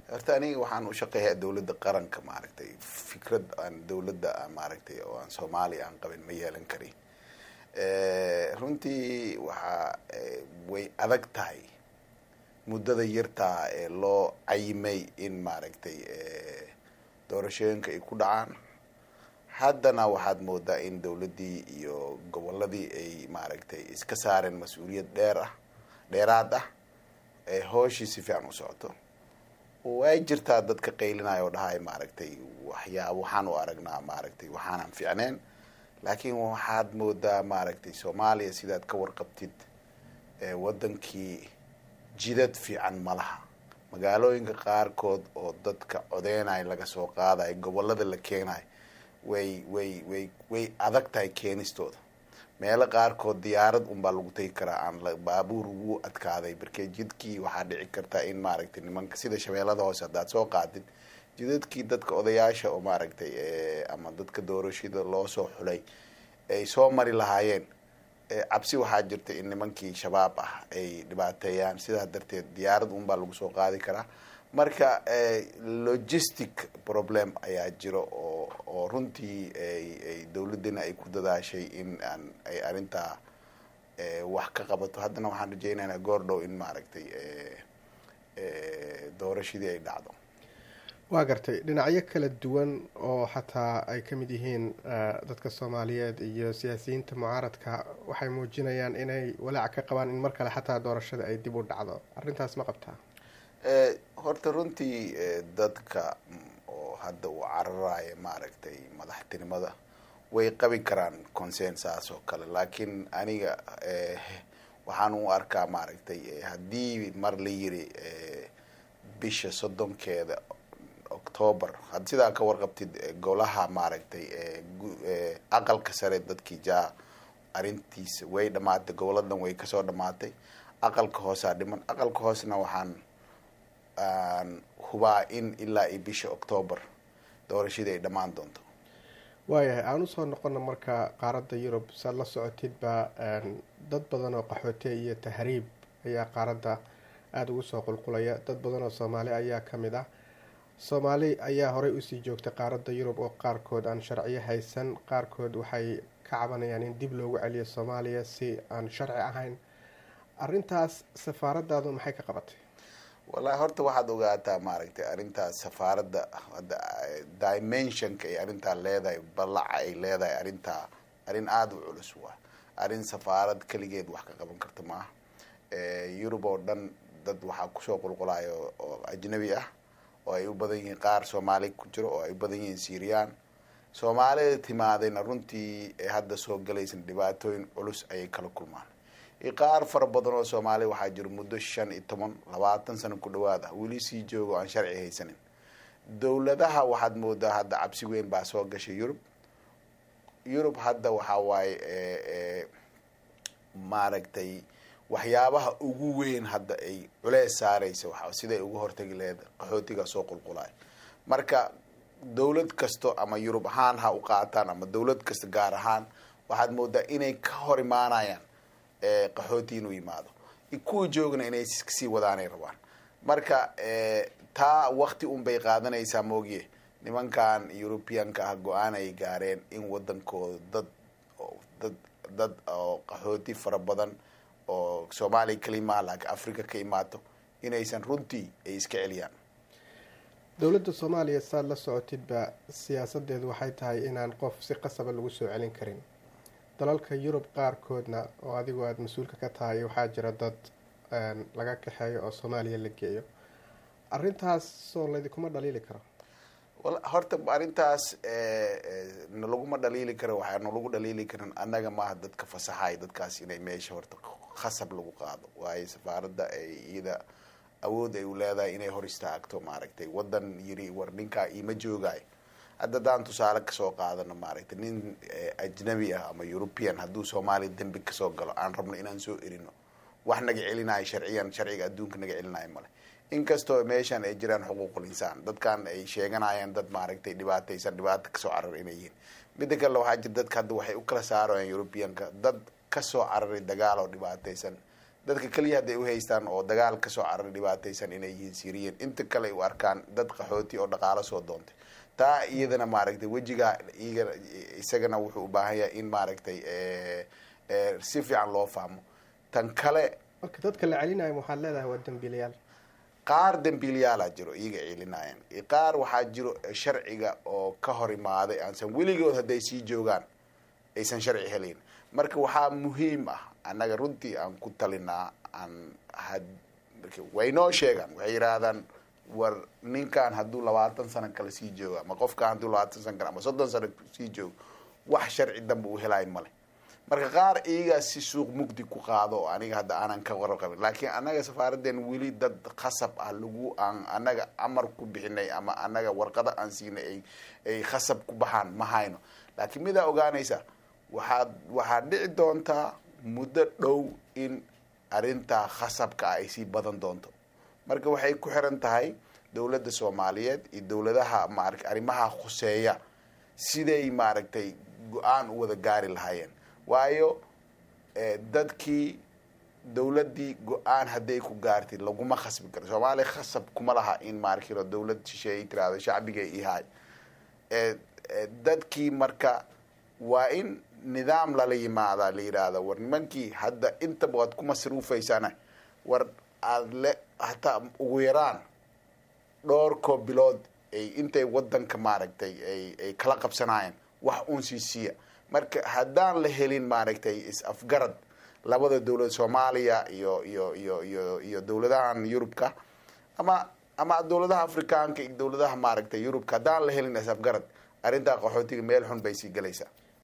horta aniga waxaan u shaqeeyaa dawladda qaranka maaragtay fikrad aan dawladda maaragtay oo aan soomaaliya aan qabin ma yeelan karin runtii waxaa way adag tahay muddada yartaa ee loo cayimay in maaragtay doorashooyinka ay ku dhacaan haddana waxaad moodaa in dawladdii iyo gobolladii ay maaragtay iska saareen mas-uuliyad dheer ah dheeraad ah ee hooshii si fiican u socoto way jirtaa dadka qaylinaya oo dhahay maaragtay waxyaa waxaan u aragnaa maaragtay waxaanan fiicneen laakiin waxaad moodaa maaragtay soomaaliya sidaad ka warqabtid waddankii jidad fiican ma laha magaalooyinka qaarkood oo dadka codeynaya laga soo qaadayo gobollada la keenayo way way way way adag tahay keenistooda meelo qaarkood diyaarad unbaa lagu tegi karaa aan baabuur ugu adkaaday markee jidkii waxaa dhici karta in maaragtay nimanka sida shabeellada hoose haddaad soo qaadid jidadkii dadka odayaasha oo maaragtay ama dadka doorashada loo soo xulay ay soo mari lahaayeen cabsi waxaa jirta in nimankii shabaab ah ay dhibaateeyaan sidaa darteed diyaarad unbaa lagu soo qaadi karaa marka logistic problem ayaa jiro oo oo runtii ay dawladdina ay ku dadaashay in aan ay arrintaa wax ka qabato haddana waxaan rajeynaynaa goordhow in maaragtay doorashadii ay dhacdo waa gartay dhinacyo kala duwan oo xataa ay ka mid yihiin dadka soomaaliyeed iyo siyaasiyiinta mucaaradka waxay muujinayaan inay walaac ka qabaan in mar kale xataa doorashada ay dib u dhacdo arrintaas ma qabtaa horta runtii dadka oo hadda uu cararaya maaragtay madaxtinimada way qabi karaan consensaas oo kale laakiin aniga waxaan u arkaa maaragtay haddii mar la yiri bisha soddonkeeda octoober had sidaa ka warqabtid golaha maaragtay aqalka sare dadkii jaa arrintiisa way dhamaatay goboladan way kasoo dhamaatay aqalka hoosaa dhiman aqalka hoosna waxaan aan hubaa in ilaa iyo bisha octoober doorashadii ay dhammaan doonto waayahay aan usoo noqona marka qaaradda yurub saad la socotidba dad badan oo qaxoote iyo tahriib ayaa qaaradda aada ugu soo qulqulaya dad badan oo soomaali ayaa ka mid ah soomaali ayaa horey usii joogtay qaaradda yurub oo qaarkood aan sharciyo haysan qaarkood waxay ka cabanayaan in dib loogu celiyo soomaaliya si aan sharci ahayn arrintaas safaaradaadu maxay ka qabatay wallahi horta waxaad ogaataa maaragtay arrintaas safaaradda hadda dimensionka ay arrintaa leedahay ballaca ay leedahay arrintaa arrin aada u culus waa arrin safaarad keligeed wax ka qaban karta maaha yurub oo dhan dad waxaa kusoo qulqulayo oo ajnabi ah oo ay u badan yihiin qaar soomaali ku jiro oo ay u badan yihiin syrian soomaalida timaadayna runtii hadda soo galaysan dhibaatooyin culus ayay kala kulmaan qaar fara badan oo soomaaliya waxaa jiro muddo shan iyo toban labaatan sano ku dhawaad ah weli sii joogo aan sharci haysanin dowladaha waxaad moodaa hadda cabsi weyn baa soo gashay yurub yurub hadda waxaa waaye maaragtay waxyaabaha ugu weyn hadda ay culees saaraysa waa siday uga hortagi laheyd qaxootiga soo qulqulayo marka dowlad kasto ama yurub ahaan ha u qaataan ama dowlad kasta gaar ahaan waxaad moodaa inay ka hor imaanayaan qaxooti inuu yimaado kuwa joogna inay sii wadaanay rabaan marka taa wakti un bay qaadanaysaa moogiye nimankan europeanka ah go-aan ay gaareen in wadankooda dad dad dad oo qaxooti fara badan oo soomaaliya kalimaa laakiin africa ka imaato inaysan runtii ay iska celiyaan dowladda soomaaliya saad la socotidba siyaasadeedu waxay tahay inaan qof si qasaba lagu soo celin karin dalalka yurub qaarkoodna oo adigu aada mas-uulka ka tahay waxaa jira dad laga kaxeeyo oo soomaaliya la geeyo arrintaas soo laydinkuma dhaliili karo horta arrintaas nalaguma dhaliili karo waxaa nalagu dhaliili karin annaga maaha dadka fasaxay dadkaas inay meesha horta khasab lagu qaado waayo safaaradda ay iyada awood ay u leedahay inay hor istaagto maaragtay wadan yiri war ninkaa iima joogaayo hadda haddaan tusaale kasoo qaadano maaragtay nin ajnabi ah ama european hadduu soomaaliya dembi kasoo galo aan rabno inaan soo erino wax naga celinayo sharciyan sharciga adduunka naga celinayo male inkastoo meeshan ay jiraan xuquuqul insaan dadkan ay sheeganayaan dad maaragtay dhibaataysan dhibaato kasoo carar inay yihiin midda kale waxaa jira dadka hadda waxay u kala saarayaan europeanka dad kasoo cararay dagaal oo dhibaataysan dadka keliya hadday uhaystaan oo dagaal kasoo cararay dhibaataysan inay yihiin syriyan inta kale ay u arkaan dad qaxooti oo dhaqaalo soo doontay taa iyadana maaragtay wejigaa iyaga isagana wuxuu u baahan yahay in maaragtay si fiican loo fahmo tan kale marka dadka la celinayo waxaad leedahay waa dembiilayaal qaar dembiilayaalaa jiro iyaga celinaayan qaar waxaa jiro sharciga oo ka hor imaaday aansan weligood hadday sii joogaan aysan sharci helayn marka waxaa muhiim ah annaga runtii aan ku talinaa aan had waynoo sheegaan waxay yidhaahdaan war ninkan hadduu labaatan sano kale sii joogo ama qofkan hadduu labaatan sano kale ama soddon sano sii joogo wax sharci dambe uu helaay male marka qaar iyagaa si suuq mugdi ku qaado oo aniga hadda aanan ka warqabin laakiin annaga safaaradeen weli dad khasab ah lagu aan annaga amar ku bixinay ama annaga warqada aan siinay ay ay khasab ku baxaan ma hayno laakiin midaa ogaanaysa waxaad waxaad dhici doontaa muddo dhow in arrintaa khasabka ah ay sii badan doonto marka waxay ku xiran tahay dowladda soomaaliyeed iyo dowladaha maarata arrimaha khuseeya siday maaragtay go-aan u wada gaari lahaayeen waayo dadkii dowladdii go-aan hadday ku gaartid laguma khasbi karo soomaaliya khasab kuma laha in maarkiro dowlad shisheey tirahdo shacbiga ihaay dadkii marka waa in nidaam lala yimaadaa la yidhaahda war nimankii hadda intaba waad ku masruufaysana war aada le hataa ugu yaraan dhowr koo bilood ay intay wadanka maaragtay ay ay kala qabsanaayeen wax uun sii siiya marka haddaan la helin maaragtay is-afgarad labada dowlad soomaaliya iyo iyo iyo iyo iyo dowladahan yurubka ama ama dowladaha afrikaanka iyo dowladaha maaragtay yurubka haddaan la helin is-afgarad arrintaa qaxootiga meel xun bay sii galaysaa